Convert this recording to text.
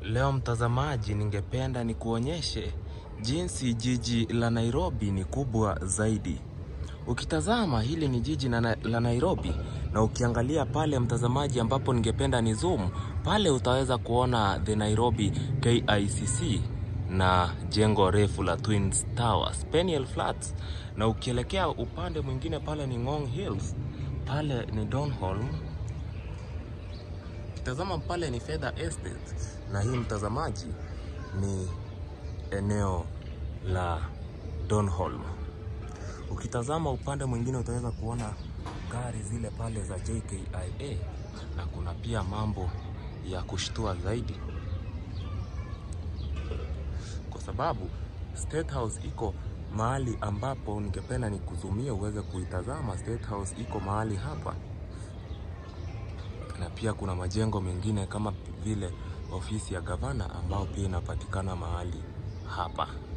Leo mtazamaji, ningependa nikuonyeshe jinsi jiji la Nairobi ni kubwa zaidi. Ukitazama hili ni jiji na, la Nairobi na ukiangalia pale mtazamaji, ambapo ningependa ni zoom pale, utaweza kuona the Nairobi KICC na jengo refu la Twin Towers, Peniel Flats, na ukielekea upande mwingine pale ni Ngong Hills, pale ni Donholm Ukitazama pale ni Fedha Estate, na hii mtazamaji ni eneo la Donholm. Ukitazama upande mwingine utaweza kuona gari zile pale za JKIA, na kuna pia mambo ya kushtua zaidi, kwa sababu State House iko mahali ambapo ningependa nikuzumie uweze kuitazama. State House iko mahali hapa na pia kuna majengo mengine kama vile ofisi ya gavana ambao pia inapatikana mahali hapa.